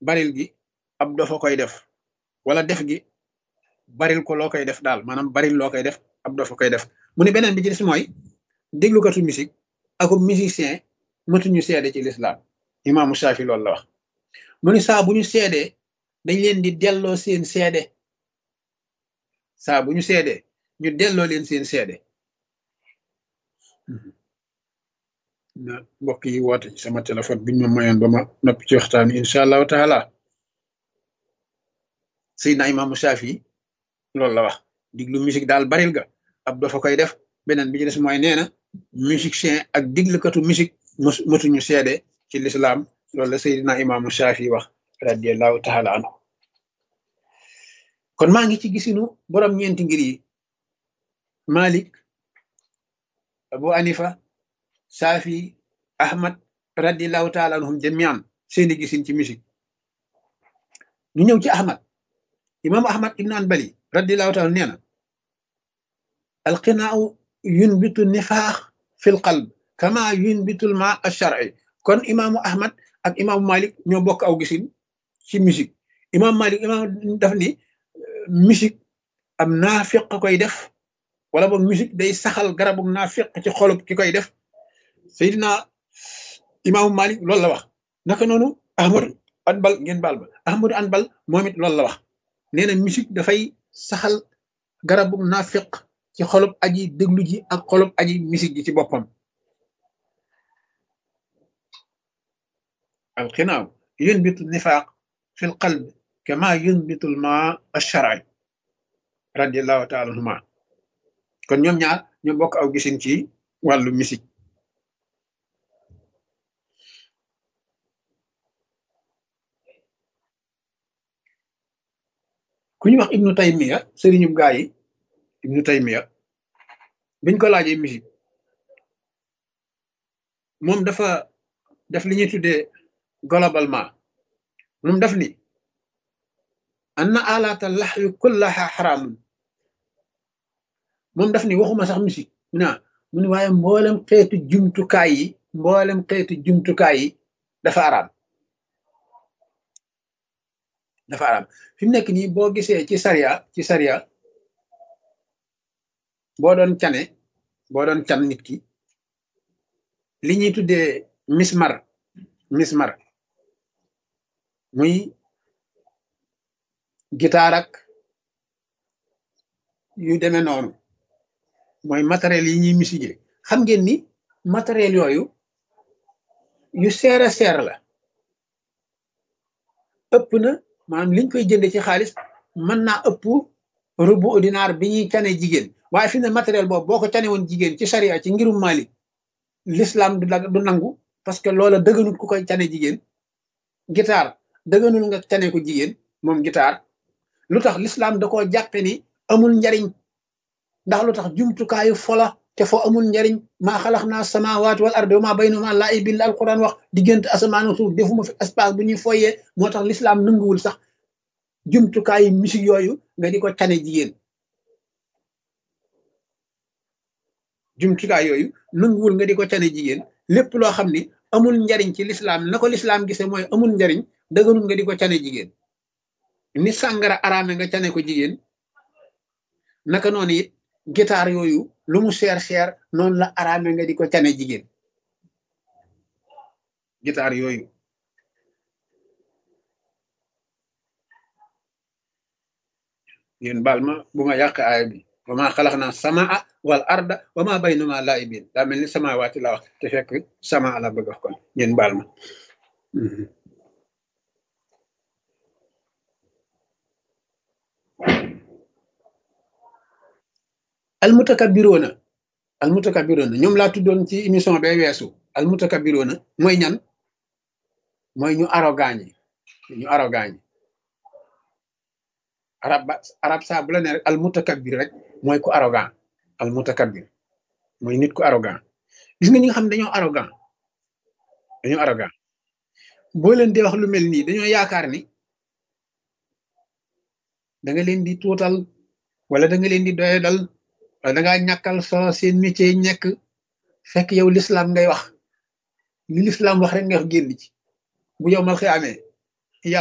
baril gi ab dofa koy def wala def gi baril ko loo koy def daal maanaam baril loo koy def ab dofa koy def mu ne beneen bi ci des mooy déglukatu musique ako musicien matuñu seede ci lislaam imaamu Shaafi loolu la wax mu ni saa bu ñu seedee dañ leen di delloo seen seede saa bu ñu seedee ñu delloo leen seen seede na mbokk yi woote ci sama téléphone biñ ma mayoon ba ma noppi ci waxtaan wi incha allahu taala Seydina imaamu Shaafi loolu la wax diglu musique daal baril ga ab dafa koy def beneen bi ci des mooy nee na musicien ak diglukatu musique matuñu seede ci lislaam loolu la Seydina imaamu Shaafi wax radiallahu taala anhu kon maa ngi ci gisinu borom ñeenti ngir yi Malik Abu Hanifa Shaafi Ahmad radiallahu taala anhum jamian seeni gisin ci musique ñu ñëw ci Ahmad imaamu Ahmad ibn Hanbali radiallahu taala nee na alqinaau yunbitu nifaax fi l qalb kama yunbitu l ma alshar'i kon imaamu Ahmad ak imaamu Malik ñoo bokk aw gisin ci musique imam Malik imam daf ni musique am naafiq koy def wala boog musique day saxal garabu naafiq ci xolub ki koy def Seydina imaamu Malik loolu la wax naka noonu Ahmadu Anbal ngeen baal ba Ahmadu Anbal moom it loolu la wax nee na musique dafay saxal garabu naafiq ci xolub aji déglu ji ak xolub aji musique ji ci boppam alxinaaw yunbitu nifaaq fi l qalb kama yunbitu l ma alshar'i radiallahu taala anhuma kon ñoom ñaar ñoo bokk aw gisin ci wàllu musique ku ñu wax ibnu taymiya sëriñu gaa yi ibnu taymiya biñ ko laajee musique moom dafa def li ñuy tuddee globalement moom daf ni anna alaata laxwi kullaha xaraamun moom daf ni waxuma sax musique mu ne mu ne waaye mboolem xeetu jumtukaay yi mboolem xeetu jumtukaay yi dafa araam dafa araam fi mu nekk nii boo gisee ci sariya ci sariya boo doon cane boo doon can nit ki li ñuy tuddee mismar mismar muy gitaar ak yu demee noonu mooy matériel yi ñuy musique xam ngeen ni matériel yooyu yu seer a seer la ëpp na maanaam liñ koy jënde ci xaalis mën naa ëpp rubu ordinaire bi ñuy cane jigéen waaye fi ne matériel boobu boo ko cane woon jigéen ci sariya ci ngirum Malik l'islam du du nangu parce que loola dëgganul ku koy cane jigéen guitare dëgganul nga cane ko jigéen moom guitare lu tax l'islam da koo jàppe ni amul njariñ ndax lu tax jumtukaayu fola te fo amul njariñ maa xalax naa samawaati wal ardi wa maa baynahuma laa'ibin la alquran wax diggante asamaan ak suuf defuma fi espace bu ñuy foyee moo tax l'islam nanguwul sax jumtukaayu musique yooyu nga di ko cane jigéen jumtukaay yooyu nanguwul nga di ko cane jigéen lépp loo xam ni amul njariñ ci l'islam na ko l'islam gise mooy amul njariñ dëgganul nga di ko cane jigéen ni sàngara araame nga cane ko jigéen naka noonu it guitare yooyu lu mu cher cher noonu la araame nga di ko cane jigéen guitare yooyu yéen baal ma bu ma yàq aaya bi wa ma xalax naa samaa wal arda wa ma baynuma laa'ibin daa mel ni samawaati la wax te fekk sama la bëgg wax kon yéen baal ma almutakabiroona almutakabiroona ñoom laa tuddoon ci émission bee weesu almutakabiroona mooy ñan mooy ñu arrogant ñi ñu arrogant ñi arab ba arab saa bu la ne rek almutakabir rek mooy ku arrogant almutakabir mooy nit ku arrogant gis nga ñi nga xam ne dañoo arrogant dañoo arrogant boo leen di wax lu mel nii dañoo yaakaar ni da nga leen di tuutal wala da nga leen di doyadal wala da ngaa ñàkkal solo seen métier yi nekk fekk yow l'islam ngay wax li l'islam wax rek nga wax génn ci bu yow mal xiyaamee